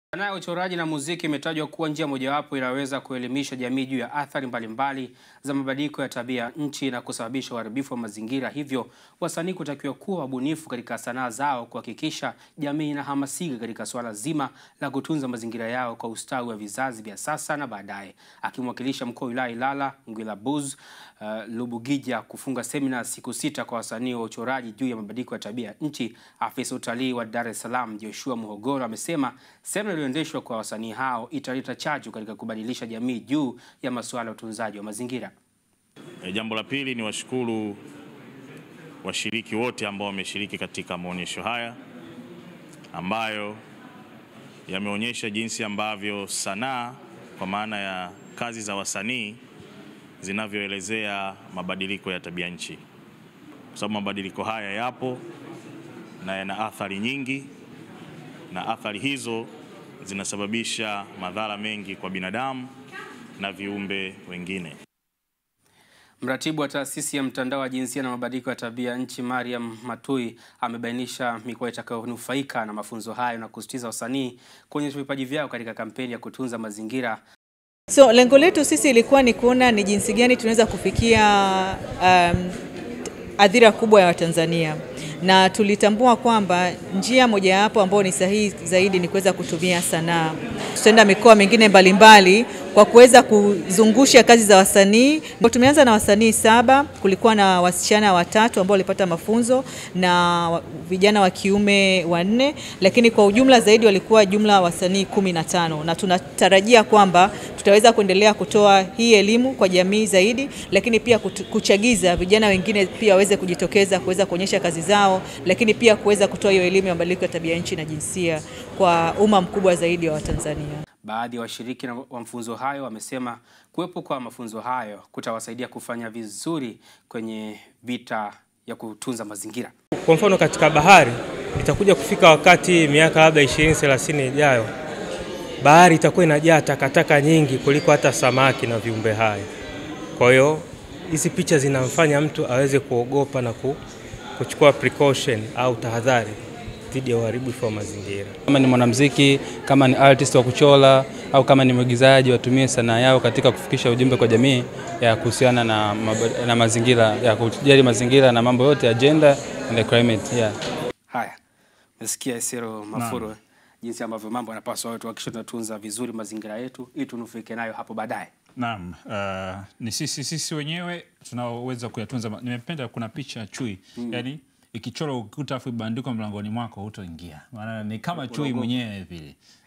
Sanaa ya uchoraji na muziki imetajwa kuwa njia mojawapo inaweza kuelimisha jamii juu ya athari mbalimbali za mabadiliko ya tabia ya nchi na kusababisha uharibifu wa mazingira. Hivyo wasanii kutakiwa kuwa wabunifu katika sanaa zao kuhakikisha jamii inahamasika katika suala zima la kutunza mazingira yao kwa ustawi wa vizazi vya sasa na baadaye. Akimwakilisha mkuu wa wilaya Ilala Ngwilabuz uh, Lubugija kufunga semina siku sita kwa wasanii wa uchoraji juu ya mabadiliko ya tabia ya nchi, afisa utalii wa Dar es Salaam Joshua Muhogoro amesema semina iliyoendeshwa kwa wasanii hao italeta chachu katika kubadilisha jamii juu ya masuala ya utunzaji wa mazingira. E, jambo la pili ni washukuru washiriki wote ambao wameshiriki katika maonyesho haya ambayo yameonyesha jinsi ambavyo sanaa kwa maana ya kazi za wasanii zinavyoelezea mabadiliko ya tabia nchi, kwa sababu mabadiliko haya yapo na yana athari nyingi, na athari hizo zinasababisha madhara mengi kwa binadamu na viumbe wengine. Mratibu wa taasisi ya mtandao wa jinsia na mabadiliko ya tabia nchi Mariam Matui amebainisha mikoa itakayonufaika na mafunzo hayo na kusisitiza wasanii kuonyesha vipaji vyao katika kampeni ya kutunza mazingira. So lengo letu sisi ilikuwa ni kuona ni jinsi gani tunaweza kufikia um, adhira kubwa ya Watanzania na tulitambua kwamba njia mojawapo ambayo ni sahihi zaidi ni kuweza kutumia sanaa. Tutaenda mikoa mingine mbalimbali kwa kuweza kuzungusha kazi za wasanii. Tumeanza na wasanii saba, kulikuwa na wasichana watatu ambao walipata mafunzo na vijana wa kiume wanne, lakini kwa ujumla zaidi walikuwa jumla wasanii kumi na tano na tunatarajia kwamba tutaweza kuendelea kutoa hii elimu kwa jamii zaidi, lakini pia kuchagiza vijana wengine pia waweze kujitokeza kuweza kuonyesha kazi zao, lakini pia kuweza kutoa hiyo elimu ya mabadiliko ya tabia nchi na jinsia kwa umma mkubwa zaidi wa Watanzania. Baadhi ya wa washiriki wa mafunzo hayo wamesema kuwepo kwa mafunzo hayo kutawasaidia kufanya vizuri kwenye vita ya kutunza mazingira. Kwa mfano katika bahari itakuja kufika wakati miaka labda 20 30 ijayo, bahari itakuwa inajaa takataka nyingi kuliko hata samaki na viumbe hai. Kwa hiyo hizi picha zinamfanya mtu aweze kuogopa na kuchukua precaution au tahadhari dhidi ya uharibifu wa mazingira. Kama ni mwanamuziki, kama ni artist wa kuchora au kama ni mwigizaji, watumie sanaa yao katika kufikisha ujumbe kwa jamii ya kuhusiana na, na mazingira ya kujali mazingira na mambo yote ya gender and the climate. Yeah. Haya, mesikia Esero Mafuro jinsi ambavyo mambo yanapaswa watu hakikisha tunatunza vizuri mazingira yetu ili tunufaike nayo hapo baadaye. Naam, uh, ni sisi sisi wenyewe tunaoweza kuyatunza. Nimependa kuna picha chui mm. yani ikichorwa ukuta afu ibandikwa mlangoni mwako hutoingia, maana ni kama chui mwenyewe vile.